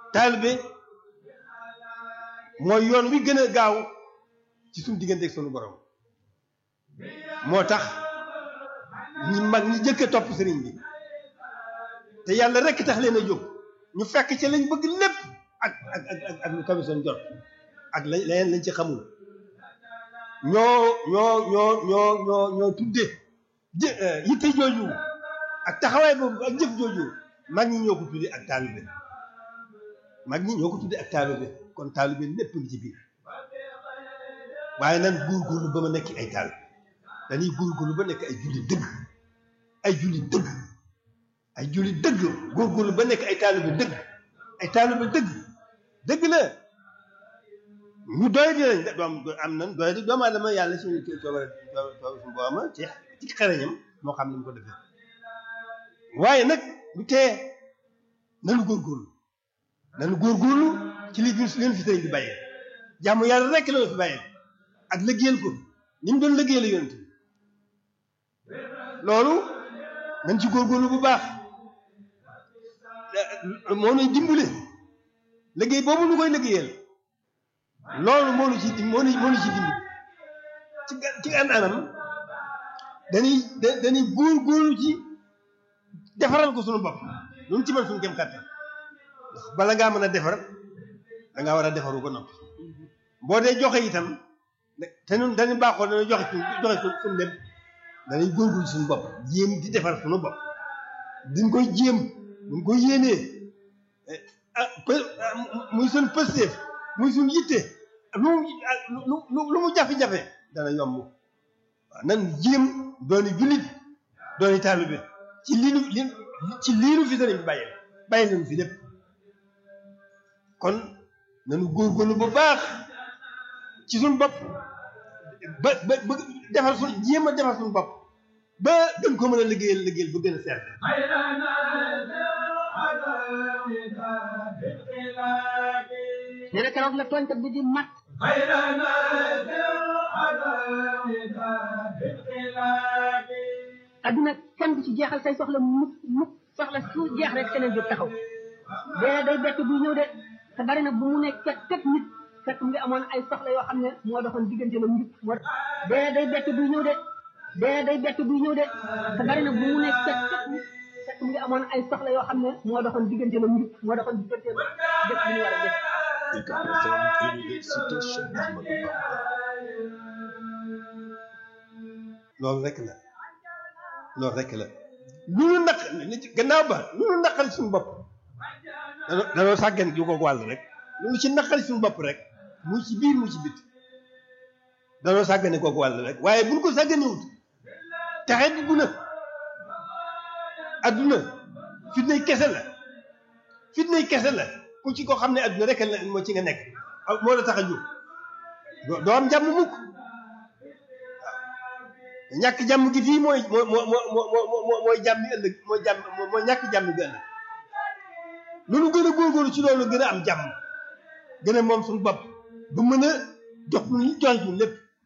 taalibe mooy yoon wi gën a gaaw ci suñu diggante ak sunu borom moo tax ñi mag ñi jëkk a topp sëriñ bi te yàlla rekk tax leen a jóg ñu fekk ci lañ bëgg lépp ak ak ak ak lu kawe seen jot ak la leneen lañ ci xamul ñoo ñoo ñoo ñoo ñoo ñoo tudde jë yitte jooju ak taxawaay boobu ak jëf jooju mag ñi ñoo ko tudde ak taalibe mag ñi ñoo ko tudde ak taalibe kon taalibe lépp ngi ci biir waaye nan góorgóorlu ba ma nekk ay taal dañuy góorgóorlu ba nekk ay julli dëgg ay julli dëgg ay julli dëgg góorgóorlu ba nekk ay taalibe dëgg ay taalibe dëgg dëgg la ñu doy di lañ doom am nan doy di doomu aadama yàlla suñu coobare suñu booma ci ci xereñam moo xam ni mu ko defee waaye nag lu tee nanu góorgóorlu nanu góorgóorlu ci li leen fi sëriñ bi bàyyee jàmm yàlla rekk la fi bàyyee ak liggéeyal ko ni mu doon liggéeyal yonent bi loolu nañ ci góorgóorlu bu baax moo nuy dimbale liggéey boobu nu koy liggéeyal loolu moo nu ci moo nu moo nu ci dimbali ci ci an anam dañuy dañuy góorgóorlu ci defaral ko suñu bopp lu ci mën suñu kem kàttan ndax bala ngaa mën a defar da ngaa war a defaru ko noppi boo dee joxe itam te ñun dañu baaxoo dañu joxe suñ joxe suñu lépp dañuy góorgóorlu suñu bopp jéem di defar suñu bopp diñ koy jéem buñ koy yéenee ah muy suñ pësteef muy suñ yitte lu mu lu mu jafe-jafe dana yomb waaw nan jéem dooni jullit dooni taalibe ci liinu li ci liinu fi sëriñ bi bàyyi bàyyi nañu fi lépp kon nanu góorgóorlu bu baax ci suñu bopp ba ba ba defar suñ jéem a defar suñu bopp ba gën ko mën a liggéeyal liggéeyal ba gën a seet nee na keroog la tooñkat bi di mat adduna kenn du ci jeexal say soxla mukk mukk soxla su jeex rek keneen jóg taxaw dee day bett buy ñëw de te bari na bu mu ne ket ket nit fekk mu ngi amoon ay soxla yoo xam ne moo doxoon diggante la njub moo dee day bett buy ñëw de dee day bett buy ñëw de te bari na bu mu ne ket ket nit fekk mu ngi amoon ay soxla yoo xam ne moo doxoon diggante la njub moo doxoon diggante la def li ñu war a def Université Cheikh Ahmadou Bamba loolu rek la loolu rek la lu nu naq gannaaw ba lu nu naqari suñu bopp danoo danoo sàggan ju ko wàll rek lu nu ci naqari suñu bopp rek muy ci biir muy ci bit danoo sàggane kooku wàll rek waaye buñ ko sàgganewut taxe dugg na adduna fitnay kese la fitnay kese la ku ci ko xam ne adduna rek la moo ci nga nekk moo la tax a jóg doo am jàmm mukk ñàkk jàmm gi fii mooy moo moo moo moo mooy jàmm bi ëllëg mooy jàmm mooy ñàkk jàmm gi ëllëg loolu gën a góorgóorlu ci loolu gën a am jàmm gën a moom suñu bopp ba mën a jox ñu joxe ñu lépp